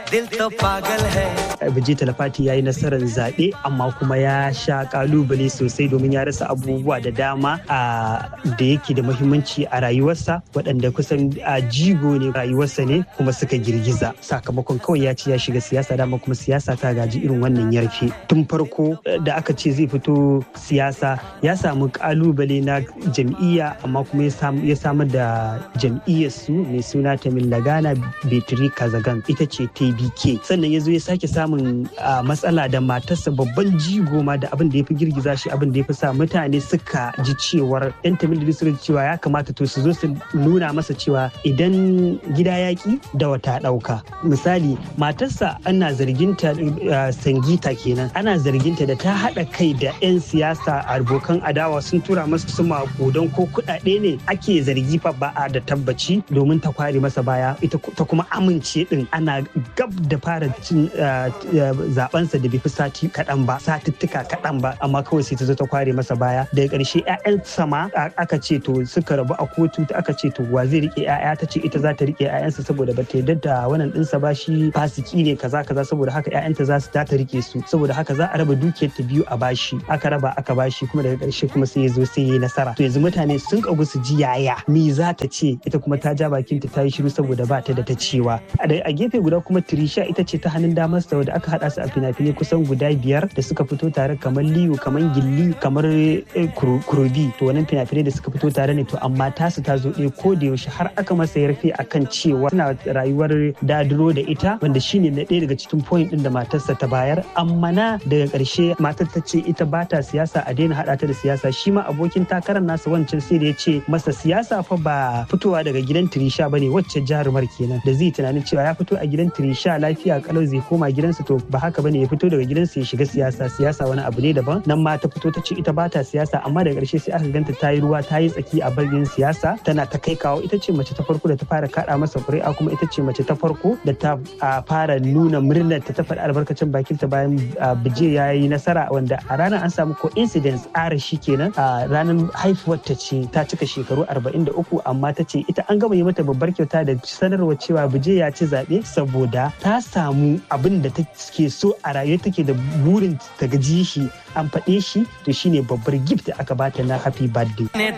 दिल तो पागल है Biji Talafati ya yi nasarar zaɓe amma kuma ya sha kalubale sosai domin ya rasa abubuwa da dama a da yake da muhimmanci a rayuwarsa waɗanda kusan a jigo ne rayuwarsa ne kuma suka girgiza sakamakon kawai ya ce ya shiga siyasa dama kuma siyasa ta gaji irin wannan yarfe tun farko da aka ce zai fito siyasa ya samu kalubale na jam'iyya amma kuma ya samar da jam'iyyar su mai suna Tamil Lagana Betri Kazagan ita ce TBK sannan ya zo ya sake samun matsala da matarsa babban jigo ma da abin da ya fi girgiza shi abin da ya fi sa mutane suka ji cewar yan Tamil da suka ji cewa ya kamata to su zo su nuna masa cewa idan gida yaƙi da wata ɗauka misali matarsa ana zarginta sangita kenan ana zarginta da ta haɗa kai da 'yan siyasa abokan adawa sun tura masa su makudan ko kuɗaɗe ne ake zargi fa ba a da tabbaci domin ta kware masa baya ita ta kuma amince din ana gab da fara cin zabensa da bai fi sati kaɗan ba satuttuka kaɗan ba amma kawai sai ta zo ta kware masa baya daga ƙarshe 'ya'yan sama aka ce to suka rabu a kotu aka ce to wa zai rike 'ya'ya ta ce ita za ta rike 'ya'yansa saboda ba ta yarda da wannan ɗinsa ba shi fasiki ne kaza kaza saboda haka 'ya'yanta za su ta rike su saboda haka za a raba dukiyar ta biyu a bashi aka raba aka bashi kuma daga ƙarshe kuma sai ya zo sai ya yi nasara to yanzu mutane sun kagu su ji yaya me za ta ce ita kuma ta ja bakinta ta yi shiru saboda ba ta da ta cewa a gefe guda kuma Trisha ita ce ta hannun damar sa da aka hada su a fina-finai kusan guda biyar da suka fito tare kamar Liyu kamar Gilli kamar Kurobi to wannan fina-finai da suka fito tare ne to amma tasu ta zo ɗaya ko da yaushe har aka masa yarfe akan cewa suna rayuwar dadiro da ita wanda shine na ɗaya daga cikin point din da matarsa ta bayar amma na daga ƙarshe matar ta ce ita ba ta siyasa a daina haɗa ta da siyasa shi ma abokin takarar nasa wancan sai da ya ce masa siyasa fa ba fitowa daga gidan Trisha bane wacce jarumar kenan da zai tunanin cewa ya fito a gidan Trisha lafiya kalau zai koma gidansa to ba haka bane ya fito daga gidansa ya shiga siyasa siyasa wani abu ne daban nan ma ta fito ta ce ita ba ta siyasa amma daga ƙarshe sai aka ganta ta yi ruwa ta yi tsaki a bagin siyasa tana ta kai kawo ita ce mace ta farko da ta fara kaɗa masa ƙuri'a kuma ita ce mace ta farko da ta fara nuna murnar ta ta faɗi albarkacin bakinta bayan bije ya yi nasara wanda a ranar an samu coincidence ara shi kenan a ranar haifuwar ta ce ta cika shekaru 43 amma ta ce ita an gama yi mata babbar kyauta da sanarwa cewa bije ya ci zaɓe saboda ta samu abin da take so a rayuwa take da burin ta gaji shi an faɗe shi to shine babbar gift da aka bata na happy birthday.